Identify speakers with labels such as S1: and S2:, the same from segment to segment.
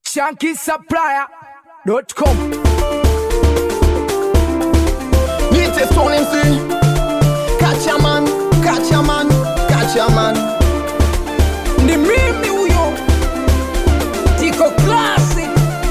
S1: shankisupplier.com
S2: Nite Stone MC Catch a man, catch a man, catch a man
S1: ni mimi huyo tiko klasi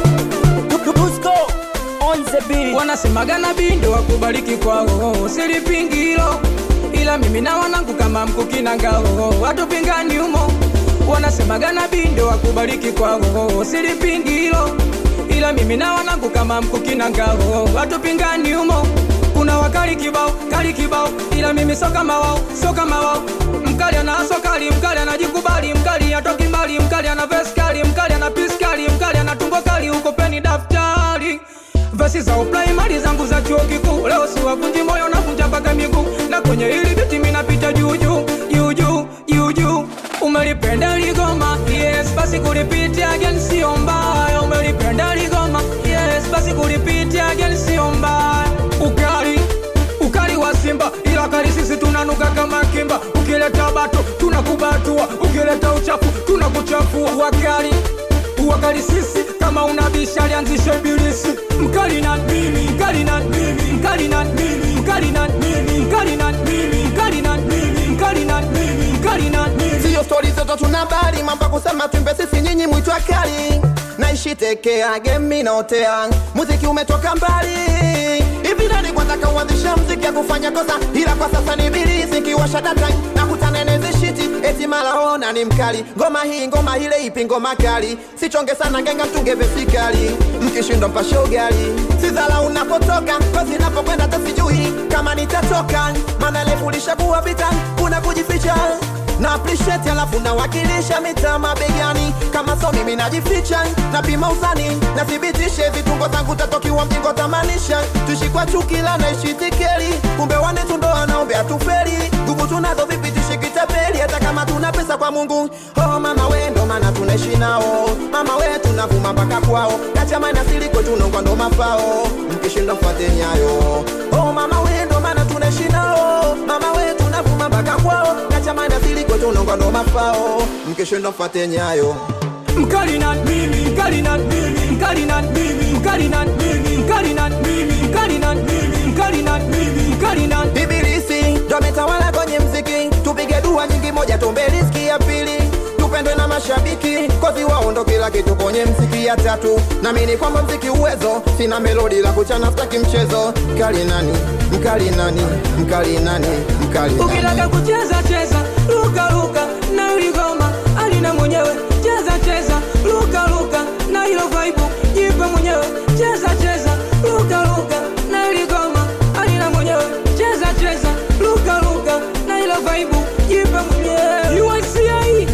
S1: wanasemaga nabii ndo wakubariki kwao silipingi hilo ila mimi na wanangu kama mkukina ngao watupingani humo wanasemaga nabii ndo wakubariki kwao silipingi hilo ila mimi na wanangu kama mkukina ngao watupingani humo kuna wakali kibao kali kibao ila mimi so kama wao so kama wao mkali ana sokali mkali anajikubali mkali atoki mbali mkali ana veskali mkali ana piskali mkali ana tumbo kali uko peni daftari vesi za upraimari zangu za chuo kikuu leo siwavunji moyo navunja mpaka miguu na kwenye hili biti minapita juujuu juujuu juujuu umelipenda ligoma yes basi kulipitia again sio mbaya umelipenda ligoma yes basi kulipitia again sio mbaya ukali ukali wa simba ila kali sisi tunanuka kama kimba ukileta bato tunakubatua ukileta uchafu tunakuchafua wakali wakali sisi kama unabisha lianzishe ibilisi mkali na mimi mkali na mimi mkali na mimi mkali na mimi mkali na mimi mkali na mimi mkali na mimi mkali na mimi
S2: Siyo stori zote tuna bali mambo ya kusema twimbe sisi nyinyi mwitwa kali naishi tekea gemi naotea muziki umetoka mbali hivi nani kwanza kauanzisha mziki ya kufanya kosa ila kwa sasa ni bilisi kiwasha data na kutanenezi shiti eti malaona ni mkali ngoma hii ngoma ile ipi ngoma kali sichonge sana ngenga mtunge vesikali mkishindwa mpashe ugali sizala unapotoka kozi napokwenda tasijui kama nitatoka maana lefulisha kuwa vita kuna kujificha na appreciate alafu nawakilisha mitaa mabegani kama so mimi najificha napima uzani nathibitishe vitungo zangu tatokiwa mjingo tamanisha tuishi kwa chukila naishi tikeli kumbe wane tundo anaombe atufeli nguvu tunazo vipi tushikitapeli hata kama tuna pesa kwa mungu oh mama we ndo maana tunaishi nao mama we tunavuma mpaka kwao kachamana siliko tunongwa ndo mafao mkishinda mfuate nyayo oh mama we ndo maana tunaishi nao mama we tunavuma mpaka kwao kachamana siliko tunongwa ndo mafao mkishinda mfuate nyayo
S1: mkali na mimi mkali na mimi mkali na mimi mkali na mimi mkali na mimi mkali na mimi mkali na mimi mkali na
S2: ibilisi ndo ametawala kwenye mziki tupige dua nyingi moja tumbe riski ya pili tupendwe na mashabiki kozi wao ndo kila kitu kwenye mziki ya tatu namini kwamba mziki uwezo sina melodi la kuchana staki mchezo mkali nani mkali nani mkali nani mkali nani
S1: ukitaka kucheza cheza luka luka na uligoma alina mwenyewe cheza cheza luka luka na hilo vaibu jipe mwenyewe cheza cheza luka luka na uligoma alina mwenyewe cheza cheza luka luka na hilo vaibu jipe mwenyewe UICA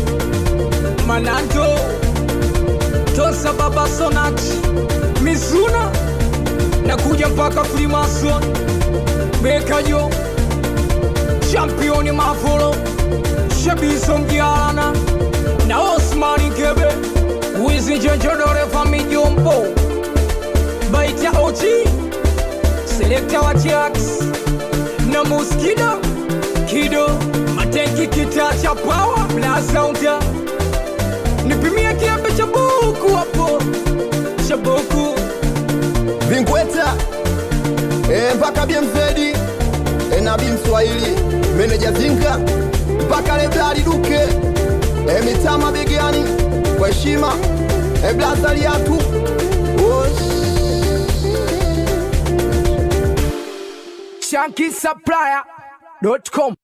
S1: Mananto Tosa Baba Sonat Mizuna nakuja mpaka Freemason Bekajo championi Mavolo Shabiso Mgialana na Osmani Gebe Wizi Njenjodore Famijombo Baita Ochi Selekta wa Jax na Muskido Kido Matenki kita cha power Blazaunda Nipimie kiambe cha buku hapo Cha buku
S2: vingweta e, mpaka bmzedi e, nabii mswahili meneja zinga mpaka leblali duke e, mitama begani kwa heshima e, blazaliatu
S1: shankisupplier.com